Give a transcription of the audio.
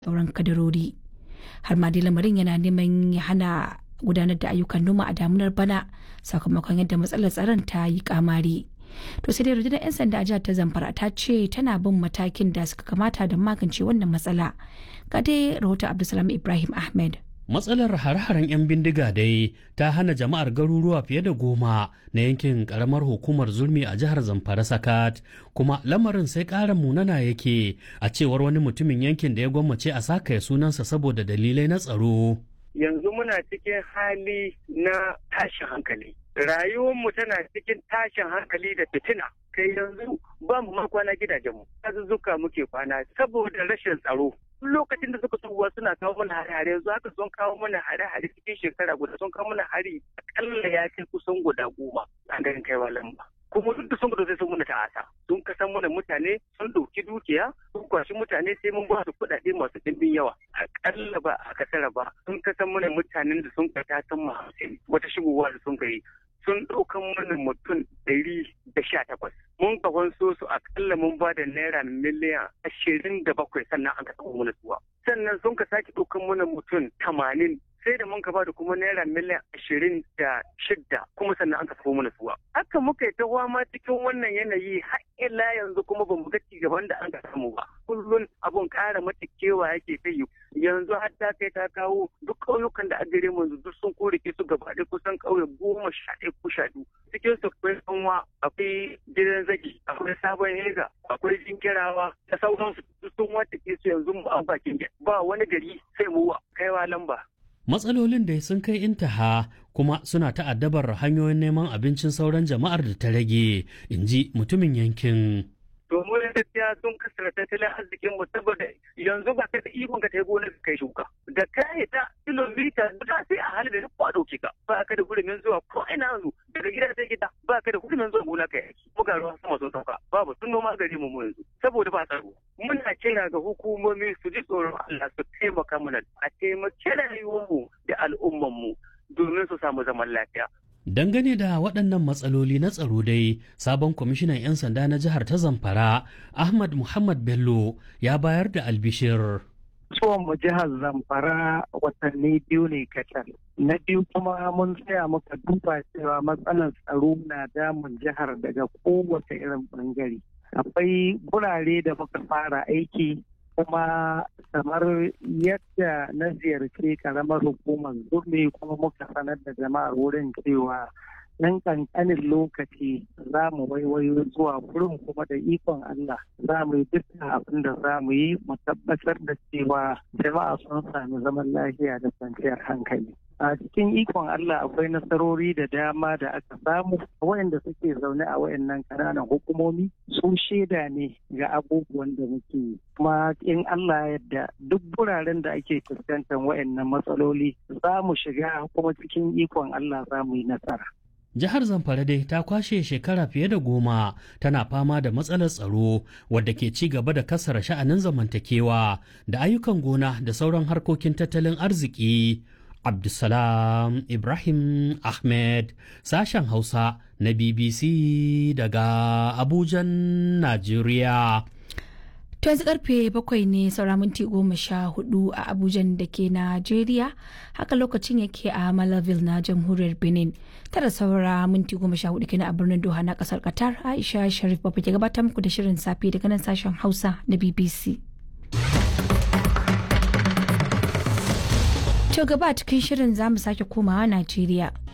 sauran kadarori har ma dai lamarin yana neman ya hana gudanar da ayyukan noma a damunar bana sakamakon yadda matsalar tsaron ta yi kamari to sai dai rundunar 'yan sanda a jihar ta zamfara ta ce tana bin matakin da suka kamata don magance wannan matsala ga dai rahoton abdulsalam ibrahim ahmed matsalar hare-haren 'yan bindiga dai ta hana jama'ar garuruwa fiye da goma na yankin karamar hukumar zulmi a jihar zamfara sakat kuma lamarin sai ƙara munana yake a cewar wani mutumin yankin da ya gwammace a sakaya sunansa saboda dalilai na tsaro yanzu muna cikin hali na tashin hankali rayuwarmu tana cikin tashin hankali da fitina kai yanzu ba mu ma kwana gidajenmu azuzzuka muke kwana saboda rashin tsaro lokacin da suka tsohuwa suna kawo mana hare-hare yanzu haka sun kawo mana hare-hare cikin shekara guda sun kawo mana hari akalla ya kai kusan guda goma a garin kaiwa lamba kuma duk da sun gudu sai sun muna ta'asa sun kasan mana mutane sun ɗauki dukiya sun kwashi mutane sai mun ba su kuɗaɗe masu ɗimbin yawa akalla ba a kasara ba sun kasan mana mutanen da sun kai tasan mu hamsin wata shigowa da sun kai sun ɗaukan mana mutum ɗari da sha takwas. Mun kafan so su akalla mun ba da naira miliyan ashirin da bakwai sannan an ka taɓa mana suwa. Sannan sun ka sake ɗaukan mana mutum tamanin sai da mun ka ba da kuma naira miliyan ashirin da shidda kuma sannan an ka taɓa mana suwa. Haka muka yi ta ma cikin wannan yanayi har ila yanzu kuma ba mu ga gaban da an ka samu ba. Kullum abun ƙara mata kewa yake ta yi yanzu har ta kai ta kawo duk ƙauyukan da a gare mu duk sun korike su gaba ɗaya kusan ƙauye goma sha ɗaya ko sha biyu cikin su akwai sanwa akwai gidan zagi akwai sabon hega akwai jinkirawa da sauransu duk sun wata ke su yanzu mu an bakin ba wani gari sai mu kaiwa lamba. Matsalolin da sun kai intaha kuma suna ta'addabar hanyoyin neman abincin sauran jama'ar da ta rage, in ji mutumin yankin. domin gaskiya sun kasar tattalin arzikin mu saboda yanzu ba ka da ikon ka tai gonar kai shuka da kai ta kilomita guda sai a halin da duk kwa dauke ka ba ka da gurumin zuwa ko ina yanzu daga gida sai gida ba ka da gurumin zuwa gona kai buga ruwa sama sun sauka babu sun noma gari mu yanzu saboda ba tsaro muna kira ga hukumomi su ji tsoron Allah su taimaka mana a taimake rayuwar mu da al'umman mu domin su samu zaman lafiya Dangane da waɗannan matsaloli na tsaro dai, sabon kwamishinan 'yan sanda na jihar ta Zamfara, Ahmad Muhammad Bello, ya bayar da albishir. Tsohon mu jihar Zamfara watanni biyu ne kacal. Na biyu kuma mun tsaya muka duba cewa matsalar tsaro na damun jihar daga kowace irin bangare. Akwai gurare da muka fara aiki kuma kamar yadda na ziyarci karamar hukumar zurmi kuma muka sanar da jama'ar wurin cewa nan kankanin lokaci za mu waiwayo zuwa wurin kuma da ikon Allah za mu yi dukkan abin da za mu yi mu tabbatar da cewa jama'a sun sami zaman lafiya da kwanciyar hankali. a cikin ikon Allah akwai nasarori da dama da aka samu waɗanda suke zaune a wayannan ƙananan hukumomi su shaida ne ga abubuwan da muke yi kuma in Allah yadda duk wuraren da ake fuskantar wayannan matsaloli za mu shiga kuma cikin ikon Allah za mu yi nasara. Jihar Zamfara dai ta kwashe shekara fiye da goma tana fama da matsalar tsaro wadda ke ci gaba da kasara sha'anin zamantakewa da ayyukan gona da sauran harkokin tattalin arziki. Abdulsalam Ibrahim Ahmed sashen Hausa na BBC daga Abujan, Najeriya. To yanzu karfe bakwai ne saura minti goma sha hudu a Abujan da ke Najeriya, haka lokacin yake a Malaville na jamhuriyar Benin. Tara saura minti goma sha hudu kenan a birnin Doha na kasar Qatar, Aisha Sharif Babu ke gabatar muku da shirin safe daga nan sashen Hausa na BBC. To gaba cikin shirin za mu sake komawa Najeriya.